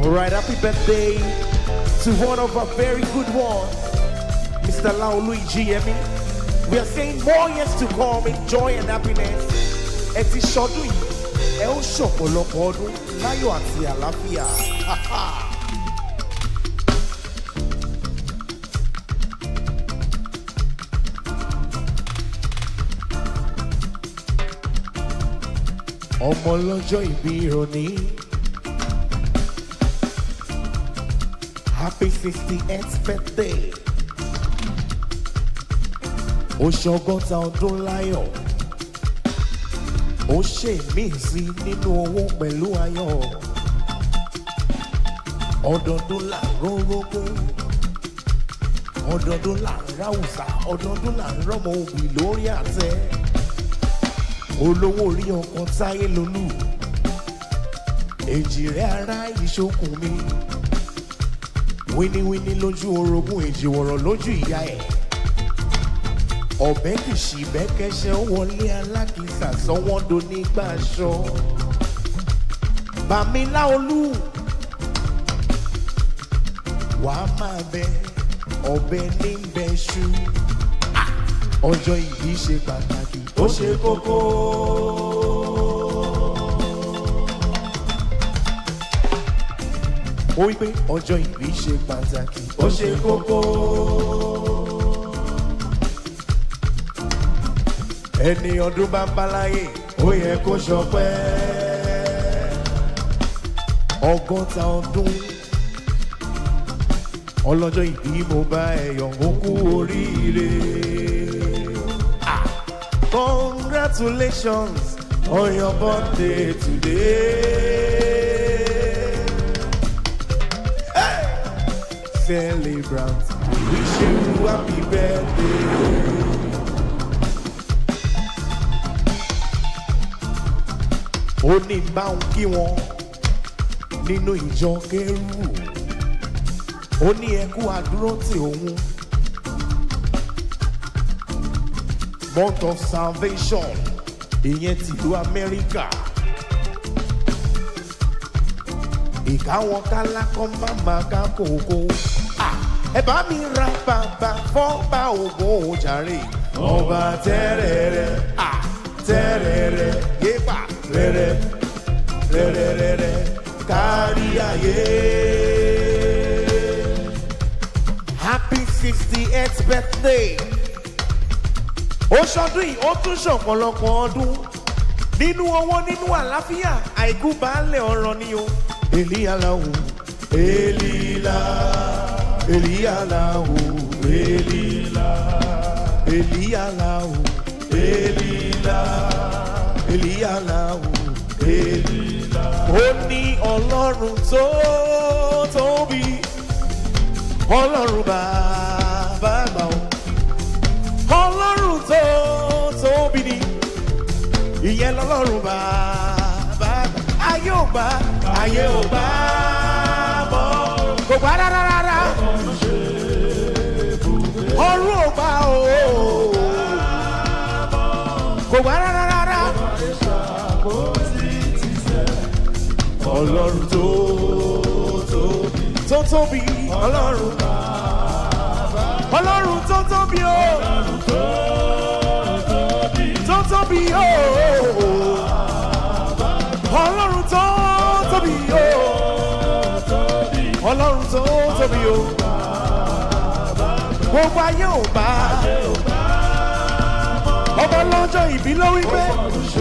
All right, happy birthday to one of our very good ones, Mr. Laolu Ijiyemi. We are saying more years to come in joy and happiness. Ẹ ti ṣọdún yìí, ẹ ó ṣọ̀pọ̀lọpọ̀ ọdún láyọ̀ àti àlàáfíà. Ha, ha. ọmọ lọ́jọ́ ìbí òní. happy sixty eighth birthday. ó ṣọgọ́ta ọdún láyọ̀. ó ṣe mí sí nínú owó pẹ̀lú ayọ̀. ọdọọdún là ń rórógbó. ọdọọdún là ń ráwùsà. ọdọọdún là ń rọ́mọ òbí lórí àtẹ olówó orí ọkàn táyé lolú èjì rẹ ara ìṣokùn mi wíníwíní lójú orogún èjì wọ̀rọ̀ lójú ìyá ẹ̀ ọ̀bẹ kìsì bẹ́kẹ́sẹ́ ó wọlé alákìísà sọ́wọ́ndo nígbà aṣọ bàmílá olú wàá máa bẹ ọ̀bẹ ní bẹ́ṣú ọjọ́ ìbí ṣe pàtàkì ó ṣe kókó. ó wí pé ọjọ́ ìbí ṣe pàtàkì ó ṣe kókó. ẹni ọdún bá ń bá láyè ó yẹ kó ṣọpẹ́. ọgọ́ta ọdún ọlọ́jọ́ ìbí mo bá ẹ̀yọ̀ ó kú oríire. Congratulations on your birthday today. Hey! Celebrant, wish you happy birthday. Ó ní báwọn kí wọn nínú ìjọ kẹrù. Ó ní ẹkú àdúró tí òun. month of salvation ìyẹn tìlú amẹ́ríkà ìkáwọn kálákọ́ máma ká kókó ẹ bá mi ra bàbá fọ́nbà ògùn òjàre ọba tẹ́rẹ̀ẹ́rẹ́ tẹ́rẹ̀ẹ́rẹ́ yépa rẹ̀rẹ̀ rẹ̀rẹ̀rẹ̀rẹ̀ kárí ayé. happy sixty eighth birthday ó ṣọdún yìí ó tún ṣọ̀pọ̀lọpọ̀ ọdún nínú owó nínú àlàáfíà àìkú baálẹ̀ ọ̀rọ̀ ni o. èlíyàláwò èlílà èlíyàláwò èlílà èlíyàláwò èlílà èlíyàláwò èlílà. ó ní ọlọ́run tó tóbi ọlọ́run bàbá àgbà o ọlọ́run tó tóbi ni ìyẹn lọ́lọ́run bàbá ayé ò gbà ayé ò gbà mọ́ kò gbà rárá rárá ọrùn ò gbà o kò gbà rárá rárá ọlọ́run tó tóbi tó tóbi ọlọ́run ọlọ́run tó tóbi o tó tóbi o ọlọ́run tó tóbi o ọlọ́run tó tóbi o gbogbo ayé ò bá ọmọ lọ́jọ́ ìbí ló wí pé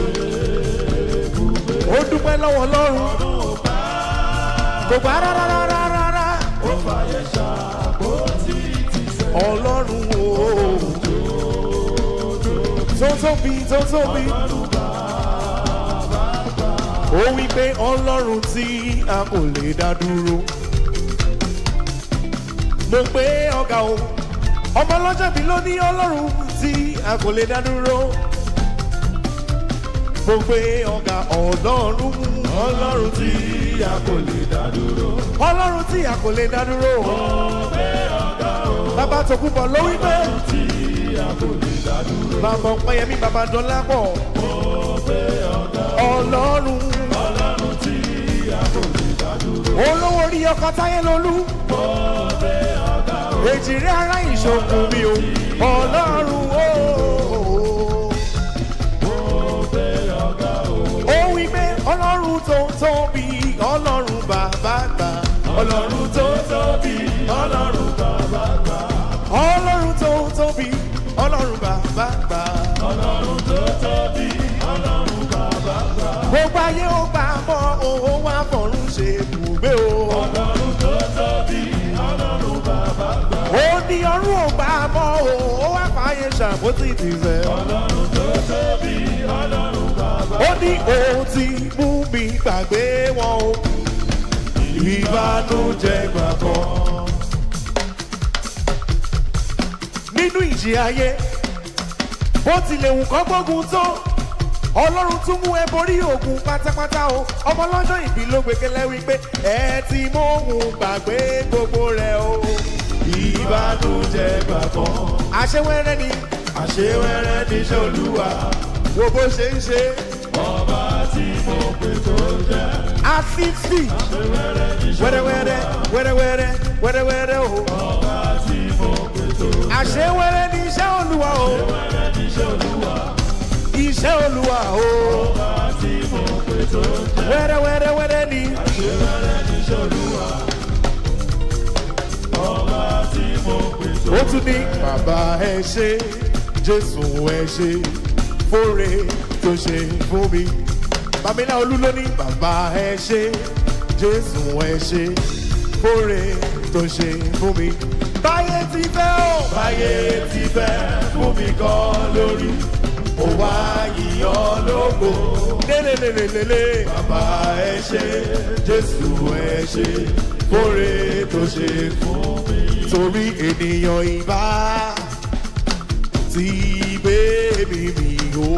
ó dúpẹ́ lọ́wọ́ ọlọ́run kò gbà rárá rárá rárá ọlọ́run o tó tóbi tó tóbi ó wí pé ọlọ́run tí a kò lè dá dúró mo pé ọ̀gá o ọmọ ọlọ́jọ́ mi ló ní ọlọ́run tí a kò lè dá dúró mo pé ọ̀gá ọlọ́run ọlọ́run tí a kò lè dá dúró ọlọ́run tí a kò lè dá dúró bàbá tó kú bọ̀ ló wí pé bàbá ọ̀pẹ̀yẹmí bàbá dọ́là pọ̀ ọlọ́run olówó orí ọkọ táyé lolú èjìrẹ́ ara ìṣòkun mi o ọlọ́run o. ó wí pé ọlọ́run tó tóbi ọlọ́run bàbá gbà ọlọ́run tó tóbi ọlọ́run bàbá gbà ọlọ́run tó tóbi ọlọ́run bàbá gbà ọlọ́run tó tóbi ọlọ́run bàbá gbà. gbogbo ayé ó gbà mọ́ òun wá fọ̀run ṣe ibùgbé o. ọlọ́run tó tóbi ọlọ́run bàbá gbà. ó ní ọrùn ò gbà mọ́ òun ó wá fàáyé ṣàpótì tìfẹ́. ọlọ́run tó tóbi ọlọ́run bàbá gbà. ó ní òun ti mú mi gbàgbé wọn o. ìbánújẹ́ gbà kan. nínú ìjì ayé bó tilẹ̀ wù kọ́ gbógun tó ọlọ́run tún mú ẹ borí ògùn pátápátá o ọmọ lọ́jọ́ ìbí ló gbẹgẹlẹ́ wípé ẹ ti mú òun gbàgbé gbogbo rẹ o ìbánújẹ́ gbàgbọ́. àṣewẹ́rẹ́ ni àṣewẹ́rẹ́ níṣẹ́ olúwa wo bó ṣe ń ṣe. ọba tí mo pè tó jẹ́. a sixty wẹ́rẹ́wẹ́rẹ́ wẹ́rẹ́wẹ́rẹ́ wẹ́rẹ́wẹ́rẹ́ o. ọba tí mo pè tó jẹ́. àṣewẹ́rẹ́ níṣẹ́ olúwa o. àṣewẹ́rẹ́ níṣẹ́ olúwa iṣẹ́ olúwa o. ọba tí mo pè tó jẹ́. wẹ́rẹ́ wẹ́rẹ́ wẹ́rẹ́ ni. àṣewẹ́rẹ́ níṣẹ́ olúwa. ọba tí mo pè tó jẹ́. ó tún ní bàbá ẹ ṣe jésù ẹ ṣe fóore tó ṣe fún mi. bàmílà olú ló ní bàbá ẹ ṣe jésù ẹ ṣe fóore tó ṣe fún mi. báyé ti fẹ́ o. báyé ti fẹ́ fún mi kọ́ lórí ó wá yíyan lógo. lélelelelele. bàbá ẹ ṣe jésù ẹ ṣe kóre tó ṣe fún mi. torí ènìyàn ìbá ti bébí mi o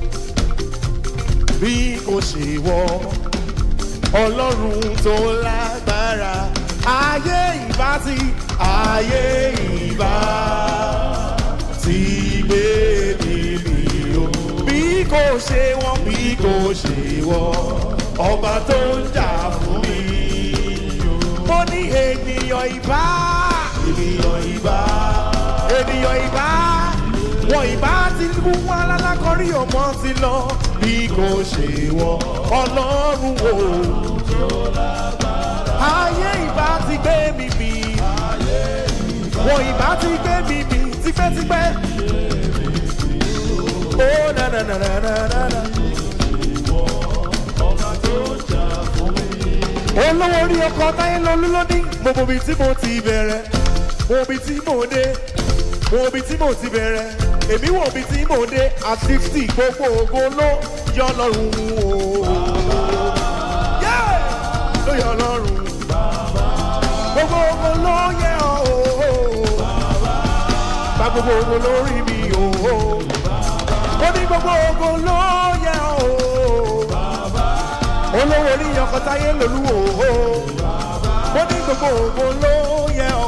bí kò ṣe wọ ọlọ́run tó lágbára ayé ìbá ti ayé ìbá ti bébí mi o bí kò ṣe wọ́n bí kò ṣe wọ́n ọba tó ń jà fún mi. mo ní ènìyàn ìbá ènìyàn ìbá ènìyàn ìbá wọn ìbá ti kú wọn alálákọrí ọmọ ti lọ bí kò ṣe wọ́n ọlọ́run o. ayé ìbá ti gbé mi mì wọn ìbá ti gbé mi mì tipẹ́tipẹ́. Oh, na na na na na na na. olówó orí ọkọ táyé lọlú lóní mo mọ ibi tí mo ti bẹ̀rẹ̀ mo mọ ibi tí mo dé mo mọ ibi tí mo ti bẹ̀rẹ̀ èmi wọ ibi tí mo dé at sixty gbogbo ògo ló yọ lọ́rùn o. Yeah! ló yọ lọ́rùn gbogbo ògo ló yẹ ọ́ o. bá gbogbo ògo lórí mi o. ó ní gbogbo ògo ló yẹ ọ́ o olówó orí ọkọ táyé lolúwo mo ní gbogbo ògo ló yẹ o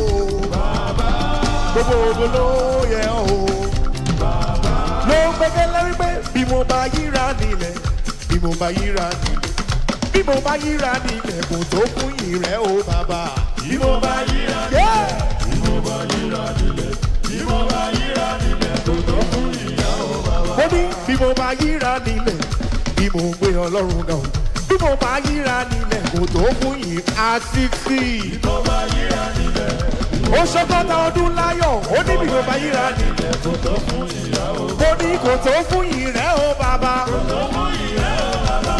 gbogbo ògo ló yẹ o ló gbẹgẹlẹ wípé bí mo bá yíra nílẹ̀ bí mo bá yíra nílẹ̀ bí mo bá yíra nílẹ̀ kò tó fún ìrẹ́ o bàbá. bí mo bá yíra nílẹ̀ bí mo bá yíra nílẹ̀ bí mo bá yíra nílẹ̀ kò tó fún ìrẹ́ o bàbá. mo ní bí mo bá yíra nílẹ̀ bí mo gbé ọlọ́run náà bí mo bá yíra nílẹ̀ kò tó fún yìí àtìsí. bí mo bá yíra nílẹ̀. ó ṣọgọ́ta ọdún láyọ̀ ó ní bí mo bá yíra nílẹ̀ kò tó fún ìyá o. mo ní kò tó fún yìí rẹ̀ ó bàbá. kò tó fún yìí rẹ̀ ó bàbá.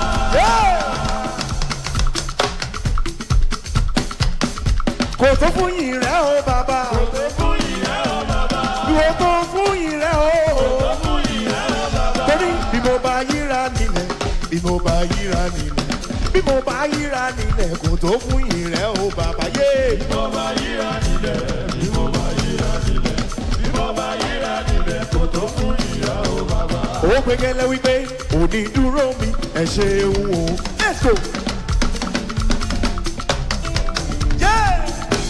kò tó fún yìí rẹ̀ ó bàbá. kò tó fún yìí rẹ̀ ó bàbá. kò tó fún yìí rẹ̀ ó. kò tó fún yìí rẹ̀ ó bàbá. torí bí mo bá yíra nílẹ̀ bí mo bá yíra nílẹ̀ bí mo bá yíra nílẹ̀ kò tó fún ìrẹ́ o bàbá yé. bí mo bá yíra nílẹ̀ bí mo bá yíra nílẹ̀ bí mo bá yíra nílẹ̀ kò tó fún ìrẹ́ o bàbá. ó gbẹgẹlẹ wípé òní dúró mi ẹ ṣeun o. let's go. Yeah!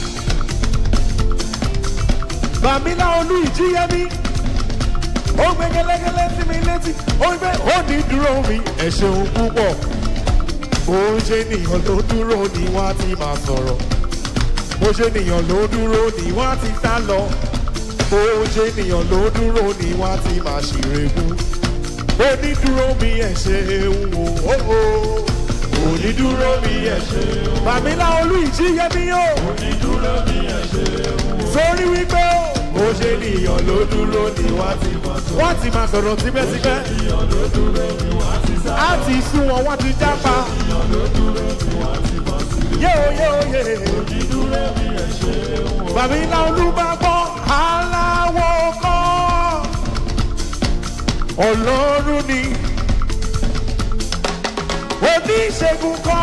bàmílà olú ìjíyẹmí ó gbé gẹlẹgẹlẹ sí mi létí ó gbé ó ní dúró mi ẹ ṣeun púpọ̀ bó ṣe ènìyàn ló dúró ni wọ́n á ti máa sọ̀rọ̀ bó ṣe ènìyàn ló dúró ni wọ́n á ti sá lọ bó ṣe ènìyàn ló dúró ni wọ́n á ti máa ṣèrègùn onídúró mi ẹ̀ ṣe ń wò ó ó onídúró mi ẹ̀ ṣe ń wò. Bàmílá olú ìjíyẹmí o. onídúró mi ẹ̀ ṣe ń wò. sórí wípé o. bó ṣe ènìyàn ló dúró ni wọ́n á ti máa sọ̀rọ̀. wọ́n ti máa sọ̀rọ̀ tipẹ́tipẹ́. bó ṣe ènìyàn ló dúró ni wọ́n á ti sá. á ti sún wọn wọ́n ti jápa. bó ṣe ènìyàn ló dúró ni wọ́n á ti máa sọ̀rọ̀. yéo yéo yé. onídúró mi ẹ̀ ṣe ń wò. Bàmílá olú bá gbọ́ aláwọ̀ kọ́ ọlọ́run ni oníṣègùn kọ́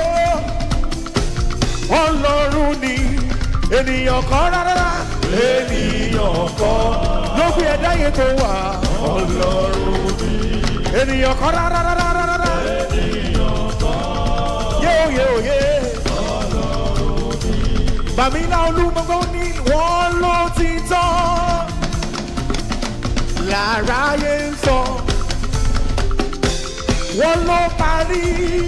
ó ọlọ́run ni ènìyàn kọ́ rárá ènìyàn kọ́ ló gbé ẹ̀dá yẹn tó wà ọlọ́run ni ènìyàn kọ́ rárá rárá ènìyàn kọ́ yéo yéo yé bàmílà olúmọgbọ́n ní wọ́n ló ti tán láráyé ń sọ wọn ló parí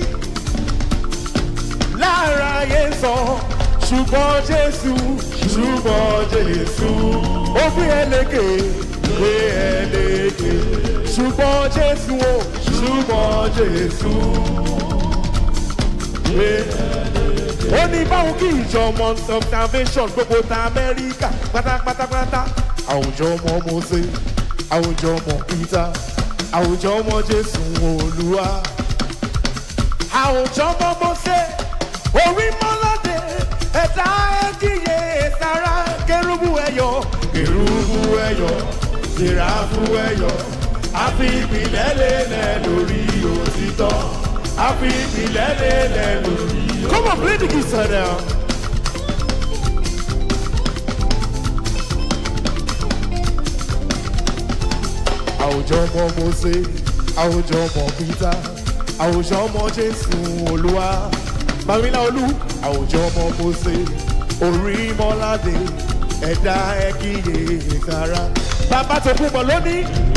láráyé ń sọ ṣùgbọ́n jésù ṣùgbọ́n jésù ó gbé ẹlẹ́gẹ̀ gbé ẹlẹ́gẹ̀ ṣùgbọ́n jésù o ṣùgbọ́n jésù gbé ẹlẹ́gẹ̀. ó ní báwo kí ìjọ mount of salvation gbogbo ta amẹ́ríkà pátápátápátá àwùjọ ọmọ mose àwùjọ ọmọ peter àwùjọ ọmọ jésù olúwa àwùjọ ọmọ mose orí mọ́ládé ẹ̀dá ẹ̀díyẹ sára kérúbù ẹ̀yọ kérúbù ẹ̀yọ sèràfù ẹ̀yọ àfi ìpìlẹ̀ lélẹ̀ lórí òtítọ́ àfi ìpìlẹ̀ lélẹ̀ lórí òtítọ́. come on play the guitar now. àwùjọ ọmọ mose àwùjọ ọmọ peter àwùjọ ọmọ jésù olúwa bàmílà olú àwùjọ ọmọ mose orí mọ́ládé ẹ̀dá ẹ̀kíyè ìsara bàbá tó kú bọ̀ lónìí.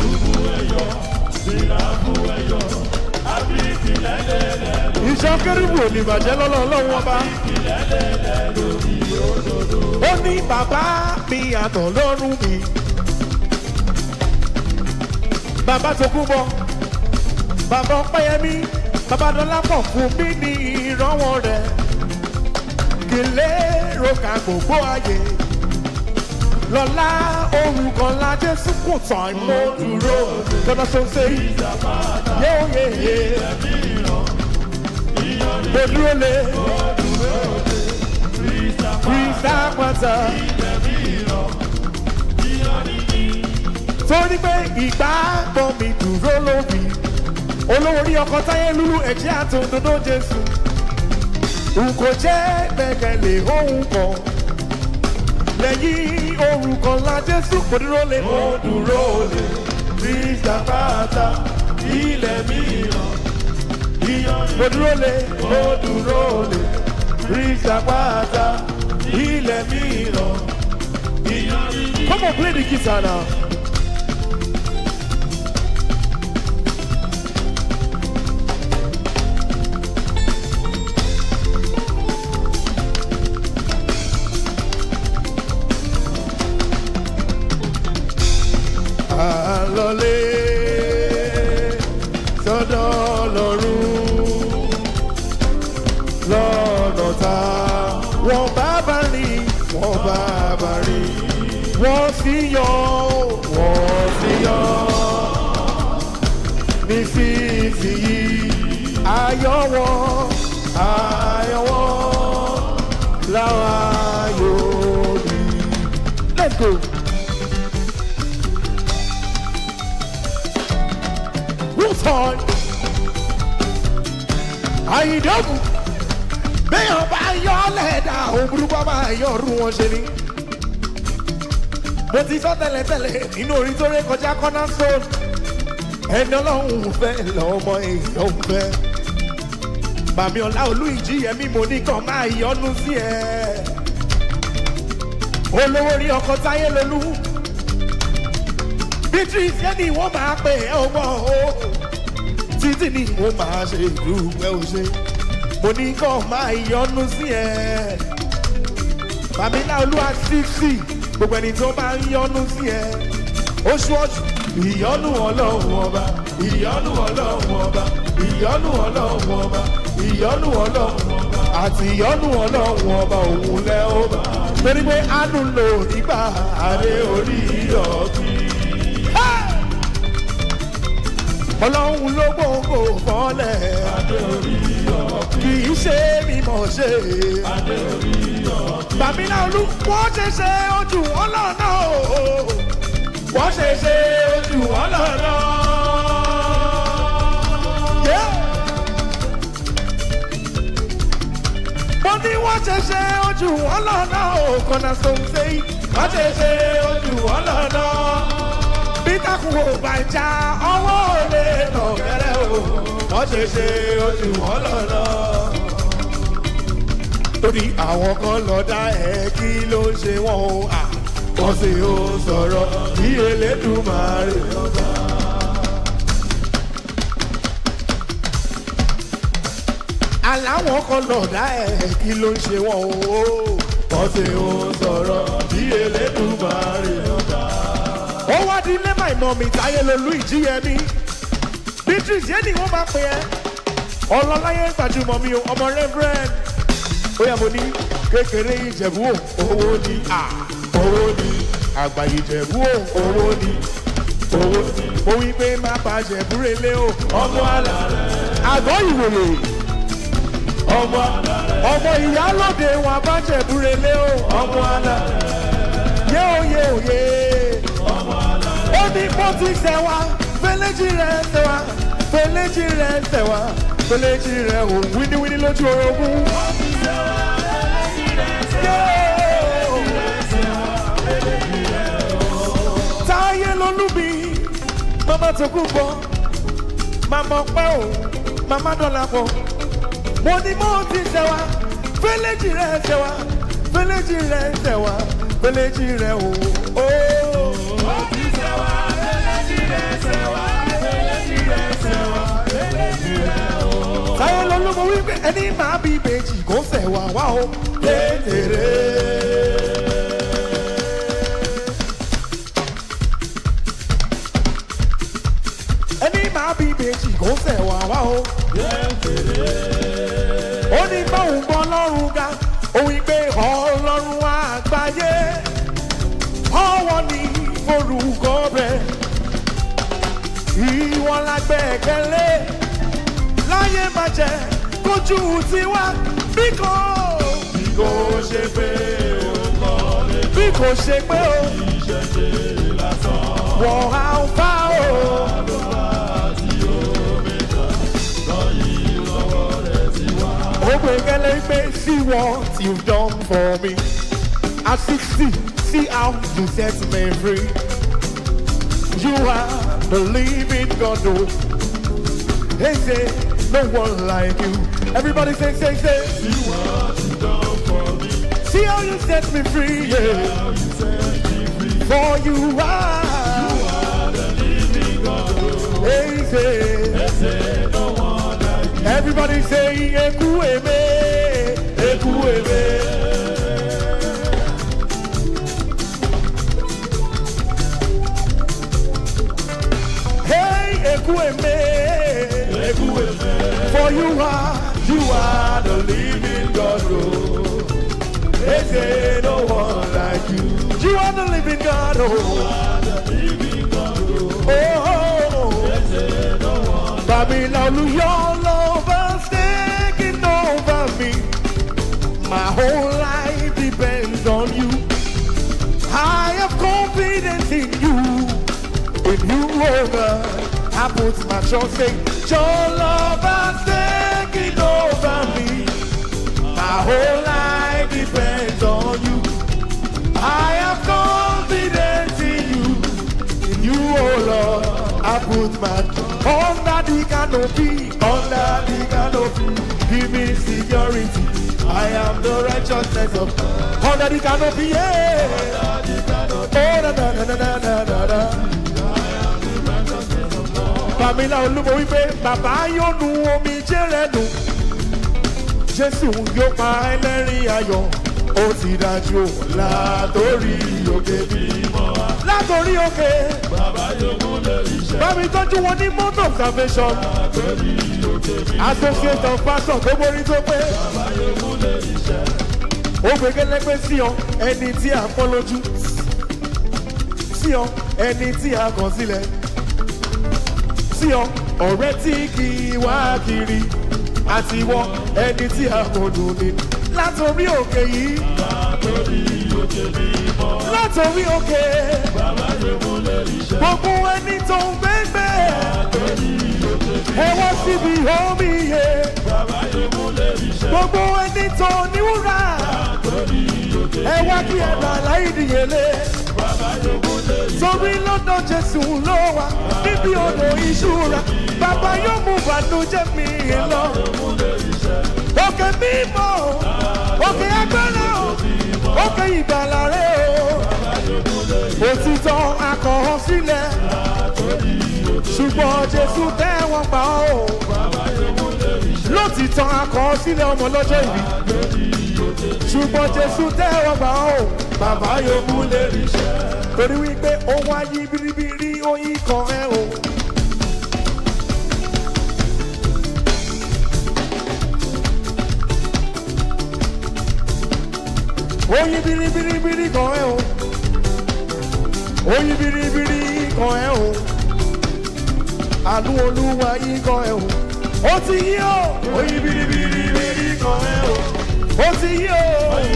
ìṣọ́ kérúbù ò ní bàjẹ́ lọ́lọ́ ọlọ́run ọba. ó ní bàbá mi àtọ̀ lọ́rùn mi bàbá tó kú bọ bàbá ọpẹyẹmí bàbá dọlápọ̀ fún mi ní ìrànwọ́ rẹ̀ kí lérò ká gbogbo ayé lọ́lá orúkọ ńlá jésù kò tán mo dúró lọ́dọ̀ tó ń ṣe yóò yé yé mo dúró lé krista pátá torí pé ìgbàgbọ́ mi dúró lórí olówó orí ọkọ táyé lúlú ẹ̀jẹ̀ àtòdodo jésù n kò jẹ́ gbẹ̀gẹ̀lé ohun kan lẹ́yìn orúkọ ńlá jésù kò dúró lé mo dúró lé krista pátá ilẹ̀ mìíràn mo dúró lé mo dúró lé krista pátá ilẹ̀ mìíràn. Come on, play the guitar now. àlọ́lé sọ́dọ̀ lọ́rùn lọ́nà tá wọ́n bá bá rí wọ́n bá bá rí wọ́n sì yọ wọ́n sì yọ nísinsìnyí ayọ̀ wọn ayọ̀ wọn láwọn ayọ̀ rí. let's go. Woodhorn. Àyìndọ́gùn. Béèyàn bá yọ lẹ́dà òbúrúkọ bá yọ ọdún wọn ṣe ni. Mo ti sọ tẹ́lẹ̀tẹ́lẹ̀ nínú orin tó ré kọjá kọ́nà stone. Ẹni ọlọ́run fẹ́ lọ́mọ èèyàn fẹ́. Bàmí ọ̀la olú ìjìyẹmí mo ní kàn máa yọnu sí ẹ. Olówó rí ọkọ̀ táyé lolú beatrice yẹn ni wọ́n máa pè é ọmọ o títí ni wọ́n máa ṣe ìlú ẹ ò ṣe mo ní kàn máa yọnu sí ẹ. Bàmílà olúwa sísì gbogbo ẹni tó bá ń yọnu sí ẹ. Oṣù ọ̀ṣù ìyọnu ọlọ́run ọba ìyọnu ọlọ́run ọba ìyọnu ọlọ́run ọba ìyọnu ọlọ́run ọba àti ìyọnu ọlọ́run ọba òun lẹ́ ó bá. Torí pé àánú lò nígbà adé orí ìyọ̀bí. Ọlọ́run ló gbòǹgbò fọ́lẹ̀. Adé orí ìyọ̀bí. Kì í ṣe mímọ̀ ṣe. Adé orí ìyọ̀bí. Bàmílà olú wọ́n ṣe ṣe ojú ọlọ́ọ̀nà o wọ́n ṣe ṣe ojú wọn lọ́nà. mo ní wọ́n ṣe ṣe ojú wọn lọ́nà o kọ́nà sọ̀nsẹ̀ yìí wọ́n ṣe ṣe ojú wọn lọ́nà. bí takùn ò bá já ọwọ́ ò lè nà gẹ́rẹ́ o wọ́n ṣe ṣe ojú wọn lọ́nà. torí àwọn kan lọ dá ẹ kí ló ń ṣe wọn o. Ah wọ́n sì ó sọ̀rọ̀ bí elédùnmáre ọba. aláwọn kan lọ̀dá ẹ̀ kí ló ń ṣe wọ́n o. wọ́n sì ó sọ̀rọ̀ bí elédùnmáre ọba. ó wá di ilé my mummy táyé lolú ìjíyẹmí. beatrice yé ni wọ́n máa pè ẹ́. ọlọ́láyé gbajúmọ̀ mi o ọmọ reverend. ó yà mo ní kékeré ìjẹ̀bú owó ni à. Ah owó ni àgbà ìjẹ̀bú ò owó ni owó ni. mo wí pé má bàjẹ́ búrelé o. ọmọ àlà rẹ̀. àgọ́ ìwòye. ọmọ àlà rẹ̀. ọmọ ìyálòde wọn bàjẹ́ búrelé o. ọmọ àlà rẹ̀. yé oyè oyè. ọmọ àlà rẹ̀. ó ní kó ti sẹ̀ wá fẹlẹ́jì rẹ̀ sẹ̀ wá fẹlẹ́jì rẹ̀ sẹ̀ wá fẹlẹ́jì rẹ̀ ò wíníwíní lójú orogún. ó ti sẹ̀ wá fẹlẹ́jì rẹ̀ sẹ̀ wá táyé lolúbi mama tó kú bọ mama ọpẹ o mama dọlà pọ mo ní mo ti sẹwà fẹlẹjì rẹ sẹwà fẹlẹjì rẹ sẹwà fẹlẹjì rẹ o. mo ti sẹwà fẹlẹjì rẹ sẹwà fẹlẹjì rẹ sẹwà fẹlẹjì rẹ o. táyé lolúbi wípé ẹni máa bí ìbejì kò sẹwà wá o. kékeré. máa bí ìbejì kò fẹ́ wà wá o. ó ní báwọn gbọ́ lọ́rùn ga òun gbé ọlọ́run àgbáyé ọwọ́ ní forúkọ rẹ̀ ìwọ la gbẹ̀kẹ̀lé láyé má jẹ́ kójú tiwa bí kò. bí kò ṣe pé o kọ́ lé. bí kò ṣe pé o. ìṣẹ̀ṣe lásán. wọ́n á fà o. Obegele may see what you've done for me. At 60, see how you set me free. You are the living God, oh. They say, no one like you. Everybody say, say, say. See what you've done for me. See how you set me free, yeah. You set me free. For you are. You are the living God, oh. They say. They say, no one like you. Everybody say, Eku eme, Eku eme. Hey, Eku eme, Eku eme. For you are, you are the living God. Oh. They say no one like you. You are the living God. Oh, you are the living God. Oh, oh, oh. Babylon, your love has taken over me. My whole life depends on you. I have confidence in you. In you, oh God, I put my trust in your love has taken over me. My whole life depends on you. I have confidence in you. In you, oh Lord, I put my trust under the canopy, under the canopy. Give me security. I am the righteousness of God. Under the canopy, yeah. Oh, na na na na na na na na. Pamela Olúmo wípé bàbá yóò nu omi jẹ́ rẹ̀ nù. jésù yóò pa ẹlẹ́rìn ayọ̀ ó ti dájú o látòrí òkè mímọ́ wa látòrí òkè bàbá yòókù lè ríṣẹ́ bámi tọ́jú wọn ní mount of salvation látòrí òkè mímọ́ associate of pastor tó borí tó pé bàbá yòókù lè ríṣẹ́ ó gbẹgẹlẹgbẹ sí ọ ẹni tí a pọ́n lójú sí ọ ẹni tí a kàn sílẹ̀ sí ọ ọ̀rẹ́ tí kì í wá kiri àti wọ ẹni tí a kò dùn ní látòrí òkè yìí látòrí òkè mímọ́ látòrí òkè bàbá yòókù lè ríṣẹ́ gbogbo ẹni tó ń gbẹgbẹ látòrí òkè ẹ wá síbi omi yẹ bàbá yòókù lè ríṣẹ́ gbogbo ẹni tó níwúrà látòrí òkè ẹ wá kí ẹ bà láì dìyẹlé. bàbá yòókù lè ríṣẹ́ torí lọ́dọ̀ jésù ló wà níbi odò ìṣúra bàbá yóò mú bànújẹ́ mi lọ. yòókù lè ríṣẹ́ òkè mímọ́ o, òkè agbára o òkè ìgbàlà rẹ o òtítọ́ akọ̀ọ́ sílẹ̀ ṣùgbọ́n jésù tẹ́wọ́n pa ọ́ o lótìtọ́ akọ̀ọ́ sílẹ̀ ọmọ lọ́jọ́ ìbí ṣùgbọ́n jésù tẹ́wọ́n pa ọ́ o bàbá yòókù lè ríṣẹ́ torí wípé ó wáyé biribiri oyin kan ẹ o. oyin biribiribiri kan ẹ o. oyin biribiri kan ẹ o. àánú olúwa yìí kan ẹ o. ó ti yí o. oyin biribiribiri kan ẹ o. ó ti yí o.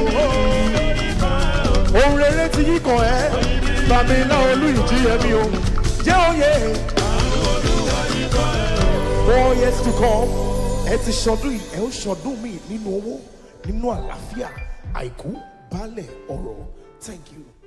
ohun rere ti yí kan ẹ. bàmílá olú ìjíyẹmí o. jẹ́ òye. four years to come ẹ ti ṣọdún yìí ẹ ó ṣọdún mi nínú owó nínú àlàáfíà àìkú baálẹ̀ ọ̀rọ̀ thank you.